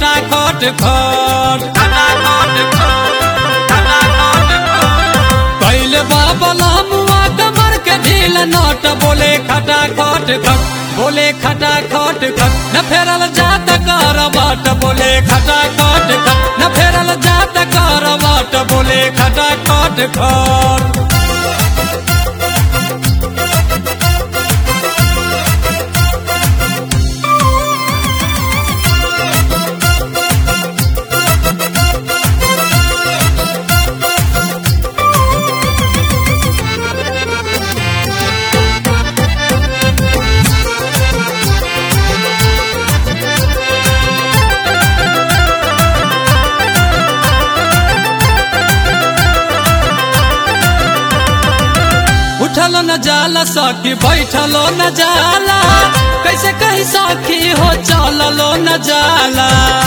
खटा खट खट खटा खट खट खटा खट खट कैले बाबला मुआ कमर के ढील नट बोले खटा खट खट बोले खटा खट खट न फेरल जात करवट बोले खटा खट खट न फेरल जात करवट बोले खटा खट खट उठलो न जाला सखी बैठलो न जाला कैसे कही सखी हो चललो न जाला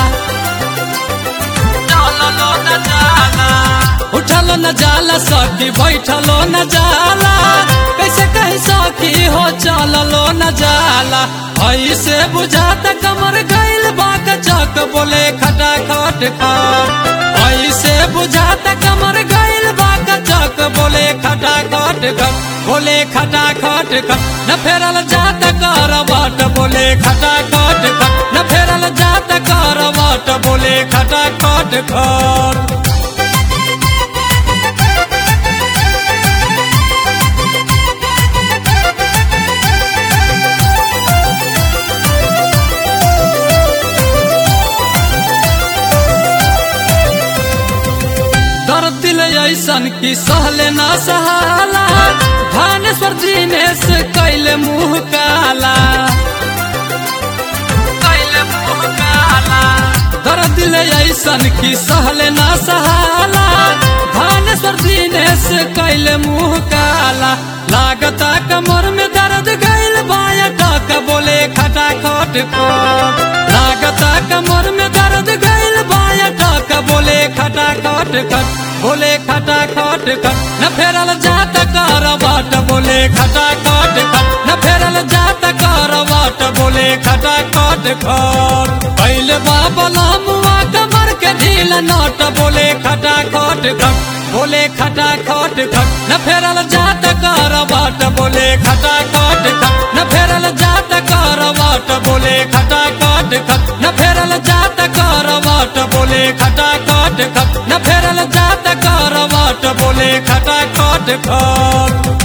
चललो न जाला उठलो न जाला सखी बैठलो न जाला कैसे कही सखी हो चललो न जाला ऐसे बुझाता कमर गइल बाक चक बोले खटा खट खट ऐसे बुझाता कमर गइल बाक चक बोले खटा खट खट बोले खटा खट खट न फेरल जात करवट बोले खटा खट खट न फेरल जात करवट बोले खटा खट खट दर्द दिल ऐसन की सहले ना सहाला धानेश्वर दिनेश कैले मुंह काला कैले मुंह काला दर्द दिल ऐसन की सहले ना सहाला धानेश्वर दिनेश कैले मुंह काला लागता कमर में दर्द गइल बाया टक बोले खटा खट खट लागता कमर में दर्द गइल बाया टक बोले खटा खट खट बोले खटा खट खट न फेरल जात करवट बोले खटा खट खट न फेरल जात करवट बोले खटा खट खट पहले बाबला मुआ कमर के ढील नट बोले खटा खट खट बोले खटा खट खट न फेरल जात करवट बोले खटा खट खट न फेरल जात करवट बोले खटा खट खट न फेरल जात करवट बोले खटा खट खट न फेरल जात करवट बोले खटा खट खट